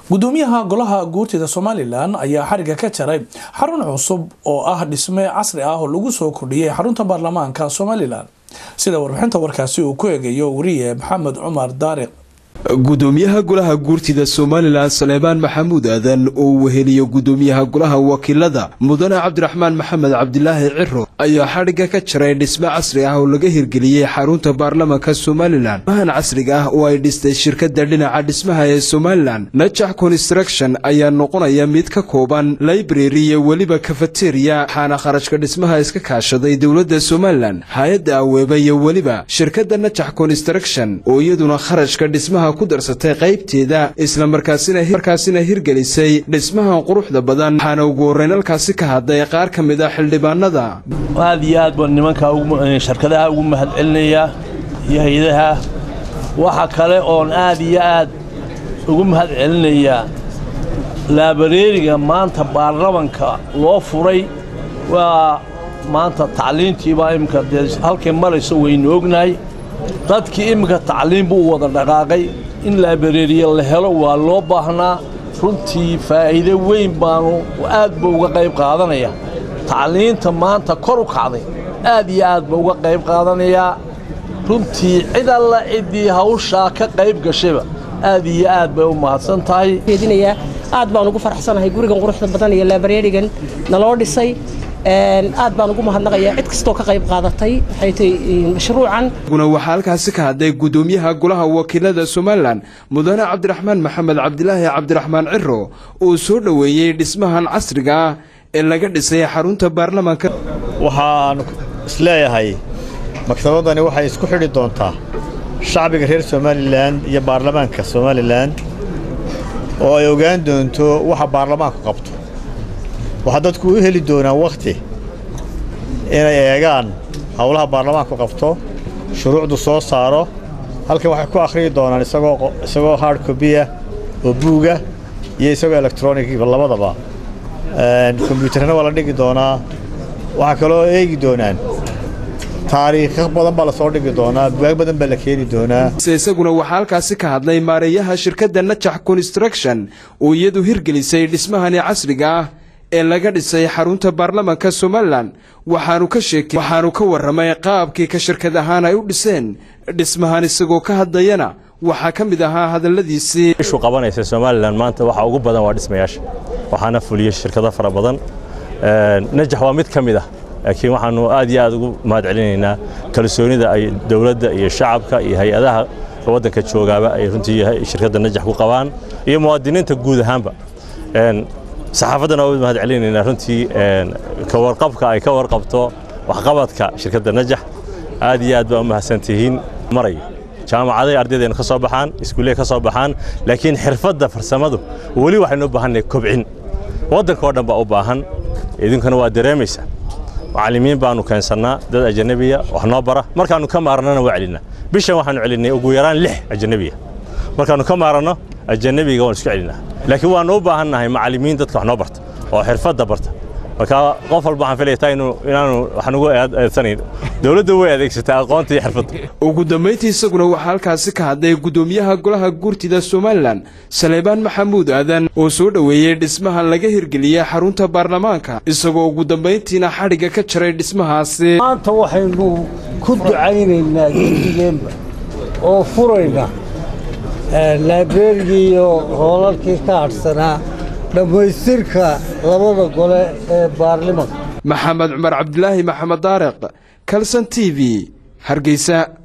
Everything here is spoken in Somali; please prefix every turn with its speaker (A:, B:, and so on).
A: gudoomiyaha golaha guurtida somalilan ayaa xariga ka jaray xarun cusub oo ah dhisme casri ah oo lagu soo kordhiyey xarunta baarlamaanka somalilan sida warbixinta warkaasi uu ku eegayo wariye maxamed cumar daariq
B: gudoomiyaha golaha guurtida somalilan saleebaan maxamuud aadan oo uu weheliyo gudoomiyaha golaha wakiilada mudane cabdiraxmaan maxamed cabdilaahi ciro ayaa xadhigga ka jaray dhisme casri ah oo laga hirgeliyey xarunta baarlamanka somalilan mahan casriga ah oo ay dhistay shirkadda dhinaca dhismaha ee somalilan najax construction ayaa noqonaya mid ka kooban library iyo weliba kafeteriya waxaana kharashka dhismaha iska kaashaday dowladda somalilan hay-adda aweeba iyo weliba shirkadda najax construction oo iyaduna kharashka dhismaha ku darsatay qaybteeda islamarkaasina hirgelisay dhismahan quruxda badan waxaana ugu horreyn halkaasi ka hadlay qaar ka mid ah xildhibaanada
C: aad iyo aad baan nimanka sharkadaha ugu mahad celinayaa iyo hay-adaha waxa kale oon aad iyo aad ugu mahad celinayaa laabareeriga maanta baarlamanka loo furay waa maanta tacliintiibaa imminka dee halkay marayso waynu ognahay dadkii imminka tacliin buu wada dhaqaaqay in laabareeriya la helo waa loo baahnaa runtii faa'iide weyn baanu aad ba uga qayb qaadanaya tacliinta maanta kor u kacday aad iyo aad ba uga qayb qaadanayaa runtii cid alla ciddii hawshaa ka qayb gashayba aad iyo aad bay u mahadsan tahay
D: aad baan ugu faraxsanahay gurigan quruxda badan iyo laabareerigan naloo dhisay aad baan ugu mahadnaqayaa cid kastoo ka qayb qaadatay waxay tahay mashruucan
B: guna waxaa halkaasi ka hadlay gudoomiyaha golaha wakiilada somalilan mudane cabdiraxmaan maxamed cabdilaahi cabdiraxmaan ciro oo soo dhoweeyey dhismahan casriga ah ee laga dhisay xarunta baarlamaanka
E: waxaan isleeyahay maktabadani waxay isku xidhi doontaa shacbiga reer somalilan iyo baarlamaanka somalilan oo ay ogaan doonto waxa baarlamaanku qabto waxaa dadku u heli doonaa wakhti inay eegaan howlaha baarlamaanku qabto shuruucdu soo saaro halkan waxay ku akhriyi doonaan isagoo hard cobiya oo buuga iyo isagoo electronigiba labadaba kombyuutarna waa la dhigi doonaa waxaa kaloo eegi doonaan taariikho badan baa lasoo dhigi doonaa bugaag badan baa la keeni doonaa
B: isaguna waxaa halkaasi ka hadlay maareeyaha shirkadda najax construction oo iyadu hirgelisay dhismahani casriga ah ee laga dhisay xarunta baarlamanka somalilan waxaanu ka sheekay waxaanu ka warramay qaabkii ka shirkad ahaan ay u dhiseen dhismahan isagoo ka hadlayana waxaa ka mid ahaa hadalladiisii
F: ishu qabanaysa somalilan maanta waxa ugu badan waa dhismayaasha waxaana fuliyey shirkado fara badan najax waa mid ka mid ah laakiin waxaanu aad iyo aad ugu mahad celinaynaa kalsoonida ay dowladda iyo shacabka iyo hay-adaha waddanka joogaaba ay runtii shirkadda najax ku qabaan iyo muwaadiniinta guud ahaanba saxaafaddana waa mahad celinaynaa runtii ka warqabka ay ka warqabto waxqabadka shirkadda najax aad iyo aad baa u mahadsantihiin marayo jaamacaday ardaydeena ka soo baxaan iskuulley ka soo baxaan laakiin xirfadda farsamadu weli waxaynu u baahannahay kobcin waddanka oo dhan baa u baahan idinkuna waa dareemaysaa macallimiin baanu keensannaa dad ajanabiya wax noo bara markaannu ka maarannana waa celinaa bishan waxaannu celinnay ugu yaraan lix ajanabiya markaannu ka maaranno ajanabiga waan isku celinaa laakiin waannu u baahannahay macallimiin dadka wax noo barta oo xirfadda barta marka qof walba waxaan filayaa inaanu wax nugu eedsanayn dowladda way adeegsataa aqoonta iyo xirfadda
B: ugu dambayntii isaguna waxaa halkaasi ka hadlay gudoomiyaha golaha guurtida somalilan saleebaan maxamuud aadan oo soo dhoweeyey dhismahan laga hirgeliyey xarunta baarlamaanka isagoo ugu dambayntiina xadhigga ka jaray dhismahaasi
G: maanta waxaynu ku ducaynaynaa gedigeenba oo furayna laabeerigii iyo hoolalkii ka hadhsanaa dhammaystirka labada gole ee baarlimanka
B: maxamed cumar cabdilaahi maxamed daariq kalson t v hargeysa